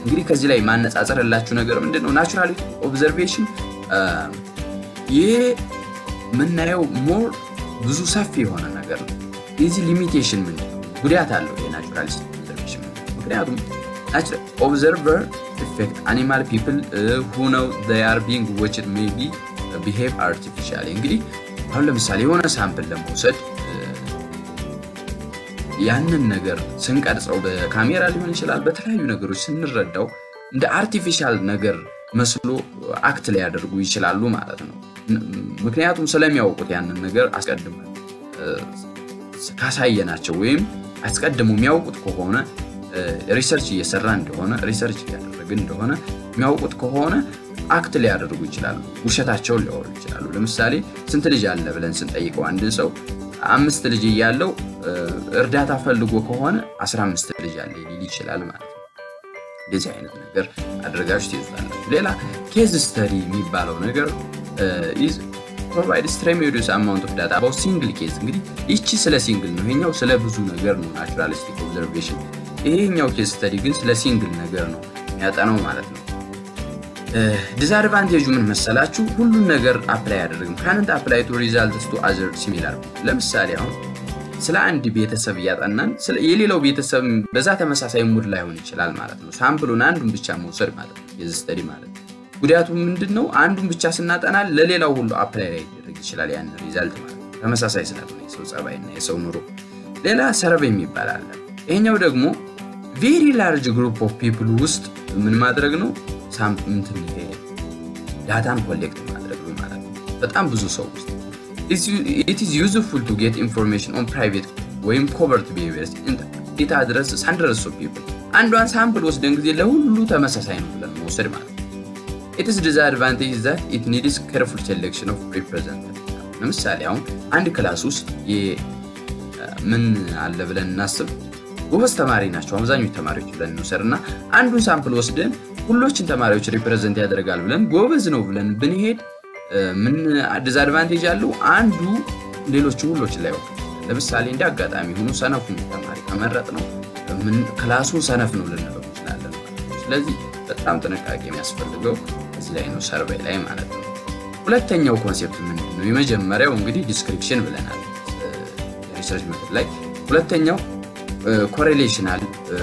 እንግዲህ ከዚህ ላይ ማነጻጸር ያላችሁ ነገር ምንድን ነው? ናቹራል ኦብዘርቬሽን ይህ የምናየው ሞር ብዙ ሰፊ የሆነ ነገር ነው። የዚህ ሊሚቴሽን ምንድን ነው? ጉዳት አለው የናቹራሊስቲክ ኦብዘርቬሽን። ምክንያቱም ኦብዘርቨር ኢፌክት አኒማል ፒፕል ሁ ነው አር ቢንግ ዎችድ ሜይ ቢ ቢሄቭ አርቲፊሻሊ። እንግዲህ አሁን ለምሳሌ የሆነ ሳምፕል ለመውሰድ ያንን ነገር ስንቀርጸው በካሜራ ሊሆን ይችላል፣ በተለያዩ ነገሮች ስንረዳው እንደ አርቲፊሻል ነገር መስሎ አክት ሊያደርጉ ይችላሉ ማለት ነው። ምክንያቱም ስለሚያውቁት ያንን ነገር አስቀድመን ካሳየናቸው ወይም አስቀድሞ የሚያውቁት ከሆነ ሪሰርች እየሰራ እንደሆነ ሪሰርች እያደረግን እንደሆነ የሚያውቁት ከሆነ አክት ሊያደርጉ ይችላሉ። ውሸታቸውን ሊያወሩ ይችላሉ። ለምሳሌ ስንት ልጅ አለ ብለን ስንጠይቀው አንድን ሰው አምስት ልጅ እያለው እርዳታ ፈልጎ ከሆነ 15 ልጅ አለ ሊል ይችላል ማለት ነው። እንደዚህ አይነት ነገር አድርጋችሁ ትይዙታላችሁ። ሌላ ኬዝ ስተዲ የሚባለው ነገር ፕሮቫይድ ትሬሜዲየስ አማውንት ኦፍ ዳታ አባውት ሲንግል ኬዝ። እንግዲህ ይቺ ስለ ሲንግል ነው፣ ይሄኛው ስለ ብዙ ነገር ነው ናቹራሊስቲክ ኦብዘርቬሽን። ይሄኛው ኬዝ ስተዲ ግን ስለ ሲንግል ነገር ነው የሚያጠናው ማለት ነው። ዲስአድቫንቴጁ ምን መሰላችሁ? ሁሉን ነገር አፕላይ አያደርግም። ካንንት አፕላይ ቱ ሪዛልትስ ቱ አዘር ሲሚላር። ለምሳሌ አሁን ስለ አንድ ቤተሰብ እያጠናን የሌላው ቤተሰብ በዛ ተመሳሳይ ሙድ ላይሆን ይችላል ማለት ነው። ሳምፕሉን አንዱን ብቻ መውሰድ ማለት ነው ኬዝ ስተዲ ማለት ነው። ጉዳቱ ምንድን ነው? አንዱን ብቻ ስናጠና ለሌላው ሁሉ አፕላይ ላይ ሊደረግ ይችላል ያን ሪዛልት ማለት ነው። ተመሳሳይ ስላልሆነ የሰው ጸባይና የሰው ኑሮ። ሌላ ሰርቬይ የሚባል አለ። ይሄኛው ደግሞ ቬሪ ላርጅ ግሩፕ ኦፍ ፒፕል ውስጥ ምን ማድረግ ነው ሳምንትን ይሄ ዳታን ኮሌክት ማድረግ ነው ማለት ነው። በጣም ብዙ ሰው ውስጥ ኢት ኢዝ ዩዝፉል ቱ ጌት ኢንፎርሜሽን ኦን ፕራይቬት ወይም ኮቨርት ቢሄቪየርስ ኢት አድረስስ ሀንድረድስ ኦፍ ፒፕል። አንዷን ሳምፕል ወስደን ጊዜ ለሁሉ ተመሳሳይ ነው ብለን መውሰድ ማለት ነው። ኢትስ ዲስአድቫንቴጅ ዛት ኢት ኒድስ ኬርፉል ሴሌክሽን ኦፍ ሪፕሬዘንታቲቭ። ለምሳሌ አሁን አንድ ክላስ ውስጥ ምን አለ ብለን እናስብ። ጎበዝ ተማሪ ናቸው አብዛኞቹ ተማሪዎች ብለን እንውሰድ እና አንዱን ሳምፕል ወስደን ሁሎችን ተማሪዎች ሪፕሬዘንት ያደርጋል ብለን ጎበዝ ነው ብለን ብንሄድ ምን ዲስአድቫንቴጅ አለው? አንዱ ሌሎቹ ሁሎችን ላይ ወቅ ለምሳሌ እንደ አጋጣሚ ሆኖ ሰነፉን ተማሪ ከመረጥ ነው ክላሱን ሰነፍ ነው ልንለው እንችላለን ማለት ነው። ስለዚህ በጣም ጥንቃቄ የሚያስፈልገው እዚህ ላይ ነው፣ ሰርቬይ ላይ ማለት ነው። ሁለተኛው ኮንሴፕት ምንድን ነው? የመጀመሪያው እንግዲህ ዲስክሪፕሽን ብለናል ሪሰርች ሜቶድ ላይ። ሁለተኛው ኮሬሌሽናል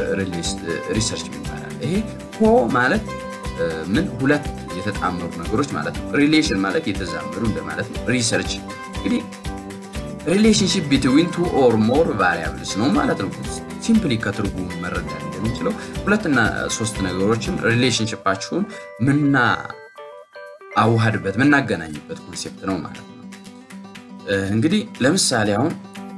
ሪሰርች ይባላል። ይሄ ኮ ማለት ምን ሁለት የተጣመሩ ነገሮች ማለት ነው። ሪሌሽን ማለት የተዛመዱ እንደማለት ነው። ሪሰርች እንግዲህ ሪሌሽንሽፕ ቢትዊን ቱ ኦር ሞር ቫሪያብልስ ነው ማለት ነው። ሲምፕሊ ከትርጉሙ መረዳት እንደምንችለው ሁለትና ሶስት ነገሮችን ሪሌሽንሽፓችሁን ምና አዋሃድበት ምናገናኝበት ኮንሴፕት ነው ማለት ነው። እንግዲህ ለምሳሌ አሁን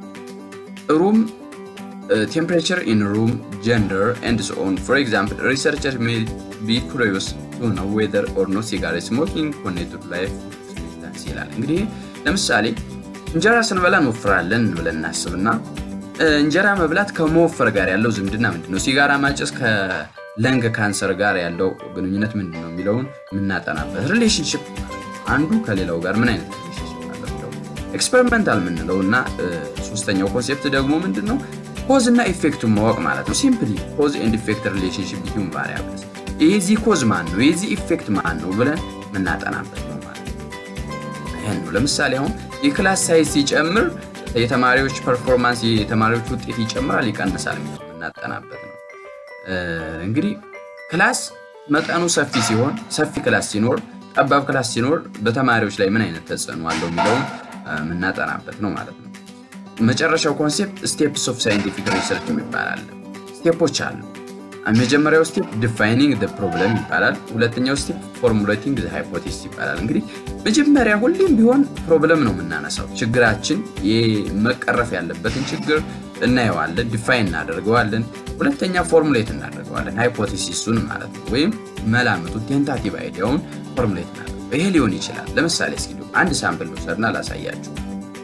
ሩም ቴምፕሬቸር ኢን ሩም ጀንደር ኤንድ ሶ ኦን ፎር ኤግዛምፕል ሪሰርቸር ሜይ ቢ ኩሪዮስ ቱ ነው ዌዘር ኦር ኖት ሲጋሬት ስሞኪንግ ኮኔክትድ ላይፍ ኤክስፔክታንሲ ይላል። እንግዲህ ለምሳሌ እንጀራ ስንበላ እንወፍራለን ብለን እናስብና እንጀራ መብላት ከመወፈር ጋር ያለው ዝምድና ምንድን ነው? ሲጋራ ማጨስ ከለንግ ካንሰር ጋር ያለው ግንኙነት ምንድን ነው የሚለውን የምናጠናበት ሪሌሽንሽፕ አንዱ ከሌላው ጋር ምን አይነት ሪሌሽንሽፕ አለው ኤክስፐሪመንታል የምንለው እና ሶስተኛው ኮንሴፕት ደግሞ ምንድን ነው? ኮዝ እና ኢፌክቱን ማወቅ ማለት ነው። ሲምፕሊ ኮዝ ኤንድ ኢፌክት ሪሌሽንሽፕ ቢትዊን ቫሪያብልስ የዚህ ኮዝ ማን ነው የዚህ ኢፌክት ማን ነው ብለን የምናጠናበት ነው ማለት ነው። ይህን ነው ለምሳሌ አሁን የክላስ ሳይዝ ሲጨምር የተማሪዎች ፐርፎርማንስ የተማሪዎች ውጤት ይጨምራል ይቀንሳል የሚለው የምናጠናበት ነው። እንግዲህ ክላስ መጠኑ ሰፊ ሲሆን ሰፊ ክላስ ሲኖር፣ ጠባብ ክላስ ሲኖር በተማሪዎች ላይ ምን አይነት ተጽዕኖ አለው የሚለውን የምናጠናበት ነው ማለት ነው። መጨረሻው ኮንሴፕት ስቴፕስ ኦፍ ሳይንቲፊክ ሪሰርች ይባላል። ስቴፖች አሉ። መጀመሪያው ስቴፕ ዲፋይኒንግ ፕሮብለም ይባላል። ሁለተኛው ስቴፕ ፎርሙሌቲንግ ሃይፖቴሲስ ይባላል። እንግዲህ መጀመሪያ ሁሌም ቢሆን ፕሮብለም ነው የምናነሳው። ችግራችን መቀረፍ ያለበትን ችግር እናየዋለን፣ ዲፋይን እናደርገዋለን። ሁለተኛ ፎርሙሌት እናደርገዋለን፣ ሃይፖቴሲሱን ማለት ነው። ወይም መላምቱ ቴንታቲቭ አይዲያውን ፎርሙሌት እናደርገው። ይሄ ሊሆን ይችላል። ለምሳሌ እስኪ አንድ ሳምፕል ልውሰድና ላሳያችሁ።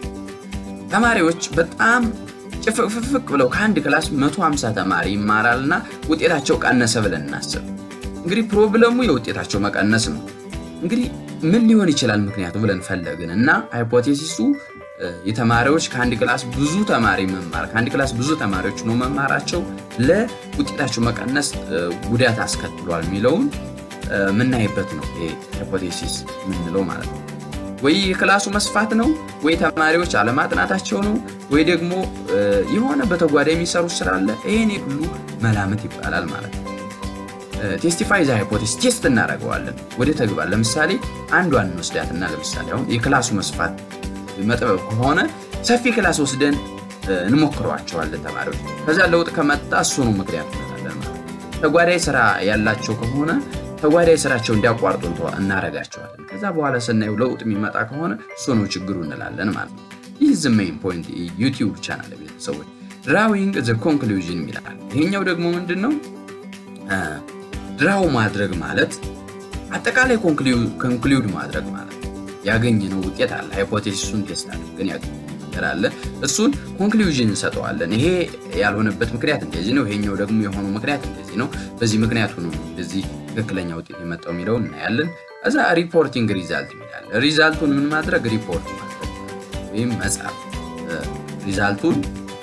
ተማሪዎች በጣም ጭፍቅፍቅ ብለው ከአንድ ክላስ 150 ተማሪ ይማራል እና ውጤታቸው ቀነሰ ብለን እናስብ። እንግዲህ ፕሮብለሙ የውጤታቸው መቀነስ ነው። እንግዲህ ምን ሊሆን ይችላል ምክንያቱ ብለን ፈለግን እና ሃይፖቴሲሱ የተማሪዎች ከአንድ ክላስ ብዙ ተማሪ መማር ከአንድ ክላስ ብዙ ተማሪዎች ነው መማራቸው ለውጤታቸው መቀነስ ጉዳት አስከትሏል የሚለውን የምናይበት ነው። ይሄ ሃይፖቴሲስ የምንለው ማለት ነው። ወይ የክላሱ መስፋት ነው፣ ወይ ተማሪዎች አለማጥናታቸው ነው፣ ወይ ደግሞ የሆነ በተጓዳኝ የሚሰሩት ስራ አለ። ይሄኔ ሁሉ መላምት ይባላል ማለት ነው። ቴስቲፋይ ዘ ሃይፖቴሲስ ቴስት እናደርገዋለን ወደ ተግባር። ለምሳሌ አንዷን እንወስዳትና ለምሳሌ አሁን የክላሱ መስፋት መጥበብ ከሆነ ሰፊ ክላስ ወስደን እንሞክረዋቸዋለን ተማሪዎች። ከዛ ለውጥ ከመጣ እሱ ነው ምክንያት እንላለን ማለት ነው። ተጓዳኝ ስራ ያላቸው ከሆነ ተጓዳኝ ስራቸው እንዲያቋርጡ እናደርጋቸዋለን። ከዛ በኋላ ስናየው ለውጥ የሚመጣ ከሆነ እሱ ነው ችግሩ እንላለን ማለት ነው። ይህ ዘ ሜይን ፖይንት ዩቲዩብ ቻናል ቤተሰቦች ድራዊንግ ዘ ኮንክሉዥን ይላል። ይሄኛው ደግሞ ምንድን ነው? ድራው ማድረግ ማለት አጠቃላይ ኮንክሉድ ማድረግ ማለት ነው። ያገኘነው ውጤት አለ። ሃይፖቴሲሱን ቴስት አድርገን ያገኘነው ነገር አለ። እሱን ኮንክሉዥን እንሰጠዋለን። ይሄ ያልሆነበት ምክንያት እንደዚህ ነው፣ ይሄኛው ደግሞ የሆነው ምክንያት እንደዚህ ነው፣ በዚህ ምክንያት ሆኖ ነው እንደዚህ ትክክለኛ ውጤት የመጣው የሚለውን እናያለን። ከዛ ሪፖርቲንግ ሪዛልት ይላል። ሪዛልቱን ምን ማድረግ ሪፖርት ማድረግ ወይም መጻፍ፣ ሪዛልቱን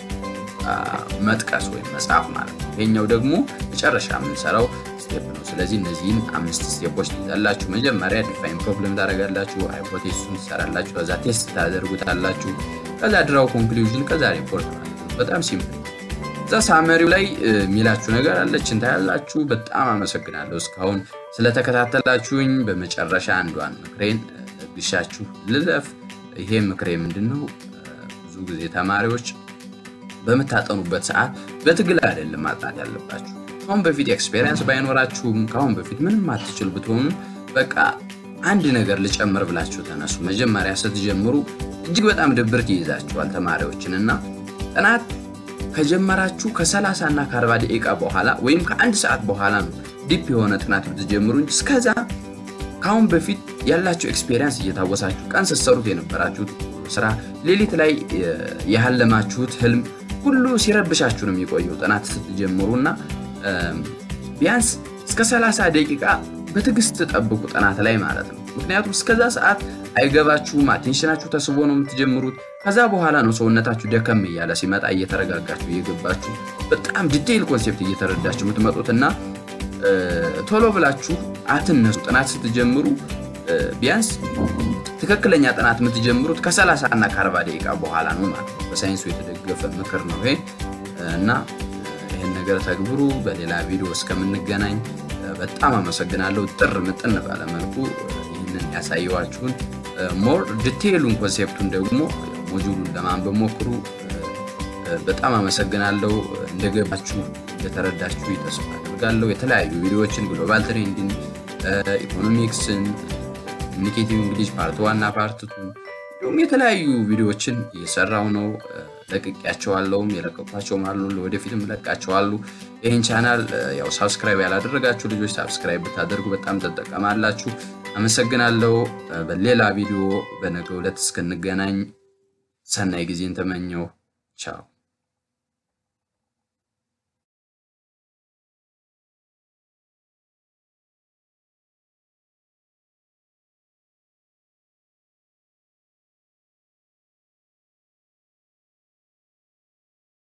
መጥቀስ ወይም መጻፍ ማለት ነው። ይሄኛው ደግሞ መጨረሻ የምንሰራው ስቴፕ ነው። ስለዚህ እነዚህን አምስት ስቴፖች ትይዛላችሁ። መጀመሪያ ዲፋይን ፕሮብለም ታደርጋላችሁ፣ ሃይፖቴሲሱን ትሰራላችሁ፣ ከዛ ቴስት ታደርጉታላችሁ፣ ከዛ ድራው ኮንክሉዥን፣ ከዛ ሪፖርት ማለት ነው። በጣም ሲምፕል። እዛ ሳመሪው ላይ የሚላችሁ ነገር አለች እንታያላችሁ። በጣም አመሰግናለሁ እስካሁን ስለተከታተላችሁኝ። በመጨረሻ አንዷን ምክሬን ለግሻችሁ ልለፍ። ይሄ ምክሬ ምንድን ነው? ብዙ ጊዜ ተማሪዎች በምታጠኑበት ሰዓት በትግል አይደለም ማጥናት ያለባችሁ። ከአሁን በፊት ኤክስፔሪንስ ባይኖራችሁም ከአሁን በፊት ምንም አትችሉ ብትሆኑ በቃ አንድ ነገር ልጨምር ብላችሁ ተነሱ። መጀመሪያ ስትጀምሩ እጅግ በጣም ድብርት ይይዛችኋል ተማሪዎችን እና ጥናት ከጀመራችሁ ከ30 እና ከ40 ደቂቃ በኋላ ወይም ከአንድ ሰዓት በኋላ ነው ዲፕ የሆነ ጥናት ብትጀምሩ እንጂ እስከዛ ከአሁን በፊት ያላችሁ ኤክስፔሪንስ እየታወሳችሁ ቀን ስትሰሩት የነበራችሁት ስራ ሌሊት ላይ ያለማችሁት ህልም ሁሉ ሲረብሻችሁ ነው የሚቆየው ጥናት ስትጀምሩ እና ቢያንስ እስከ 30 ደቂቃ በትዕግስት ጠብቁ ጥናት ላይ ማለት ነው። ምክንያቱም እስከዛ ሰዓት አይገባችሁም፣ አቴንሽናችሁ ተስቦ ነው የምትጀምሩት። ከዛ በኋላ ነው ሰውነታችሁ ደከም እያለ ሲመጣ እየተረጋጋችሁ እየገባችሁ በጣም ዲቴይል ኮንሴፕት እየተረዳችሁ የምትመጡት እና ቶሎ ብላችሁ አትነሱ። ጥናት ስትጀምሩ ቢያንስ ትክክለኛ ጥናት የምትጀምሩት ከ30 እና ከ40 ደቂቃ በኋላ ነው ማለት ነው። በሳይንሱ የተደገፈ ምክር ነው ይሄ እና ይህን ነገር ተግብሩ። በሌላ ቪዲዮ እስከምንገናኝ በጣም አመሰግናለሁ። ጥር ምጥን ባለመልኩ ይህንን ያሳየዋችሁን ሞር ዲቴይሉን ኮንሴፕቱን ደግሞ ሞጁሉን ለማንበብ ሞክሩ። በጣም አመሰግናለሁ። እንደገባችሁ እንደተረዳችሁ ተስፋ አድርጋለሁ። የተለያዩ ቪዲዮዎችን ግሎባል ትሬንድን፣ ኢኮኖሚክስን፣ ኮሚኒኬቲቭ እንግሊሽ ፓርት ዋና ፓርት ቱ እንዲሁም የተለያዩ ቪዲዮዎችን እየሰራው ነው። ለቅቄያቸዋለሁም የለቀኳቸውም አሉ። ለወደፊትም እለቃቸዋሉ። ይህን ቻናል ያው ሳብስክራይብ ያላደረጋችሁ ልጆች ሳብስክራይብ ብታደርጉ በጣም ትጠቀማላችሁ። አመሰግናለሁ። በሌላ ቪዲዮ በነገው ዕለት እስክንገናኝ ሰናይ ጊዜን ተመኘው። ቻው